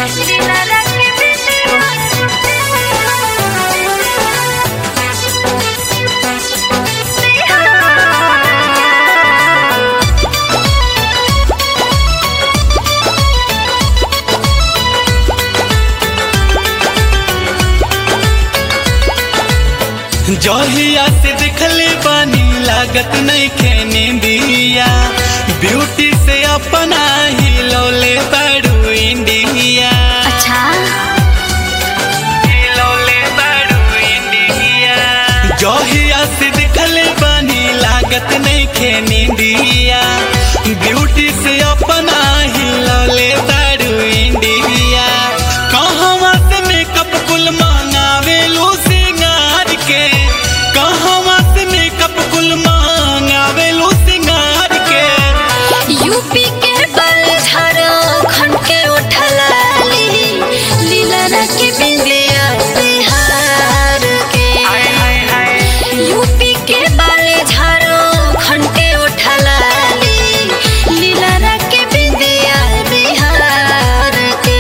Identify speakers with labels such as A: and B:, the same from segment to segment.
A: जहिया से देखले बानी लागत नहीं खेने दिया ब्यूटी से अपना ही लौले बड़ू इंडिया
B: अच्छा
A: हिलौले बड़ू इंडिया जहिया से देखले बानी लागत नहीं खेने दिया ब्यूटी से अपना ही लौले बड़ू इंडिया कहवा से मेकअप कुल मंगावे लो सिंगार के कहवा से मेकअप कुल मंगावे लो सिंगार के
B: यूपी के बल झारखंड के उठलाली लीला के बिंदिया बिहार के यूपी के बल झारखंड के उठलाली लीला के बिंदिया बिहार के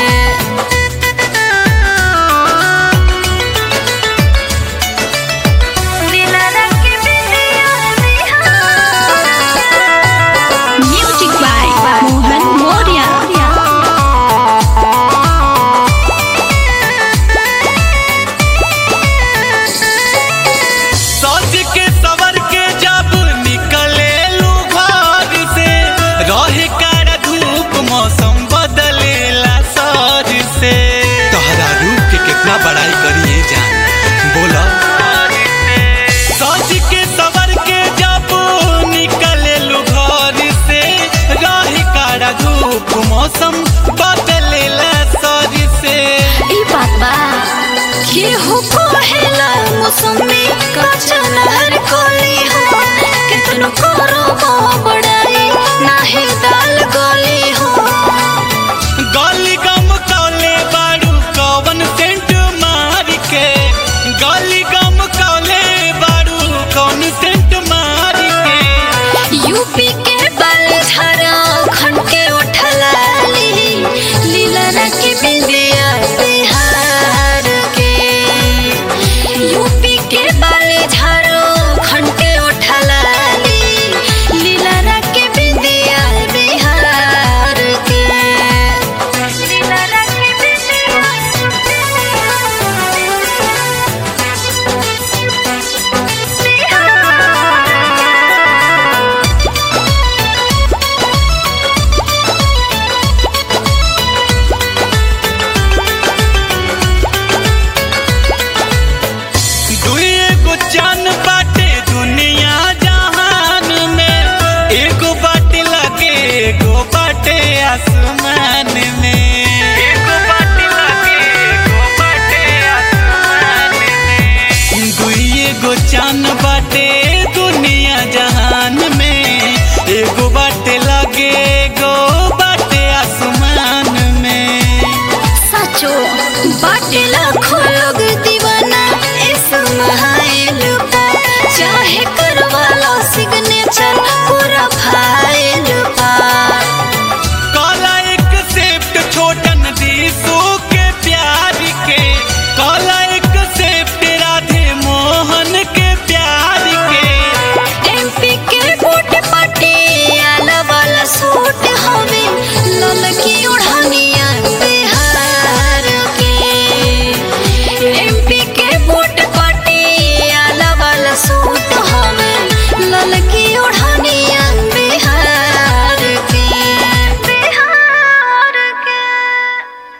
B: Music by Mohan Moria.
A: सज के सवर के जब निकले लू घर से रहे कर धूप मौसम बदलेला सर से तोहरा रूप के कितना बड़ाई करिए जान बोला सज के सवर के जब निकले लू घर से रहे कर धूप मौसम बदलेला सर से
B: ई बात बा केहू कहेला मौसमी कच्चा नहर कोली हो कितनो करो बड़ाई नाहे दाल गोली